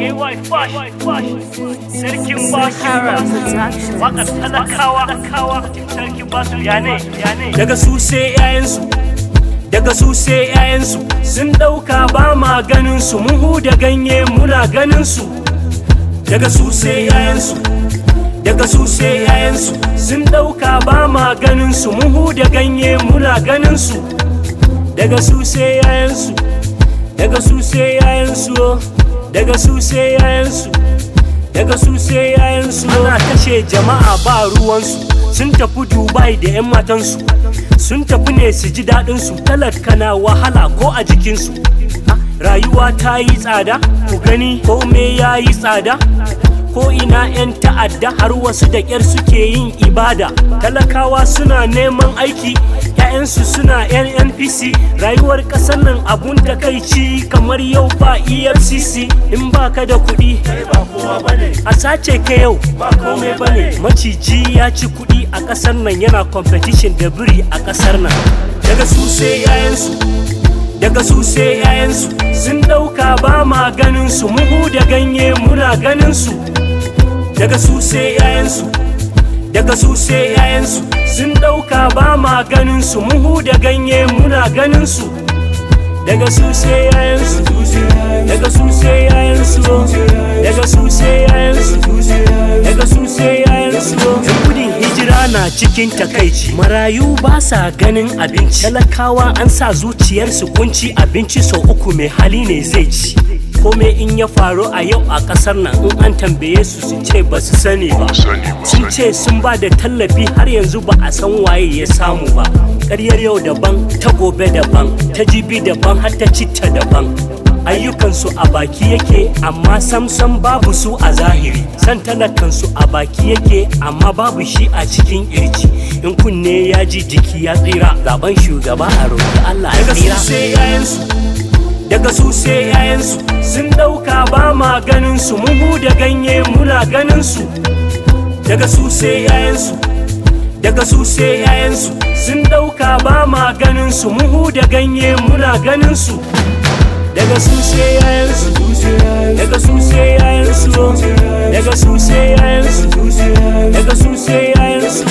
AY Fash, Sarkin Sahara Bashi, Productions. Wakar talakawa, Sarkin Basu, yane, yane. daga su sai 'ya'yansu daga su sai 'ya'yansu sun ɗauka ba ma ganin su muhu da ganye muna ganin su daga su sai 'ya'yansu daga su sai 'ya'yansu sun ɗauka ba ma ganin su muhu da ganye muna ganin su daga su sai 'ya'yansu daga su sai 'ya'yansu oh. daga su sai 'ya'yansu daga su sai yayansu ana kashe jama'a ba ruwansu sun tafi dubai da 'yan matansu sun tafi ne su ji daɗinsu talaka na wahala ko a jikinsu Ha, rayuwa ta yi tsada ku gani ko me ya yi tsada ko ina 'yan ta'adda har wasu da ƙyar suke yin ibada talakawa suna neman aiki 'ya'yansu suna 'yan npc rayuwar ƙasar nan abun takaici kamar yau ba efcc in baka da kuɗi a sace ka yau ba komai bane maciji ya ci kuɗi a ƙasar nan yana competition da biri a ƙasar nan daga su sai 'ya'yansu daga su sai 'ya'yansu sun ɗauka ba ma ganin su muhu da ganye muna ganin su daga su sai 'ya'yansu daga su sai 'ya'yansu sun ɗauka ba ma ganin su muhu da ganye muna ganin su daga su sai 'ya'yansu daga su sai 'ya'yansu daga su sai 'ya'yansu daga su sai 'ya'yansu yan gudun hijira na cikin takaici marayu ba sa ganin abinci talakawa an sa zuciyarsu kunci abinci sau uku mai hali ne zai ci kome in ya faru a yau a kasar nan in an tambaye su su ce ba su sani ba sun ce sun ba da tallafi har yanzu ba a san waye ya samu ba ƙaryar yau daban ta gobe daban ta jibi daban har ta citta daban ayyukansu a baki yake amma samsam babu su a zahiri san talakansu a baki yake amma babu shi a cikin kirji in kunne ya ji jiki ya tsira zaben shugaba a roƙi Allah ya tsira daga su sai 'ya'yansu sun ɗauka ba ma ganin su muhu da ganye muna ganin su daga su sai 'ya'yansu daga su sai 'ya'yansu sun ɗauka ba ma ganin su muhu da ganye muna ganin su daga su sai 'ya'yansu daga su sai 'ya'yansu daga su sai 'ya'yansu daga su sai 'ya'yansu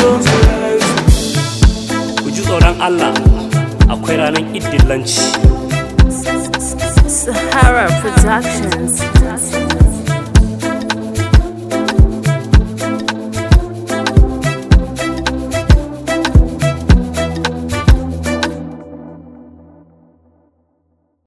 ku ji tsoron Allah akwai ranar iddillanci Sahara Productions.